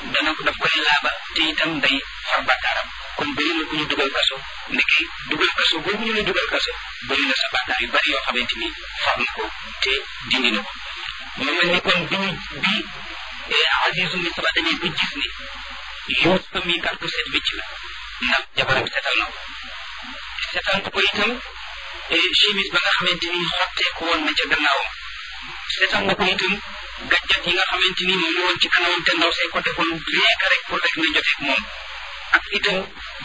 dana ko daf koy laaba te itam day far bàkkaaram kon bëri na ku ñu dugal kaso ndeke dugal kaso boobu ñu lay dugal kaso bëri na sa bàkkaar yu bari yoo xamante ni far na ko te dindi na ko mu mel ni kon bi ñu bi Azizu Misra dañuy ba gis ni Yuusufa mi kat ku set wicc la ndax jabaram setal na ko setal na ko itam chemise ba nga xamante ni xotteeku woon na ca gannaawam setal na ko itam gàjjat yi nga xamante ni moom la woon ci kanamam te ndaw say ko defoon rien que rek pour rek na joteeg moom ak itam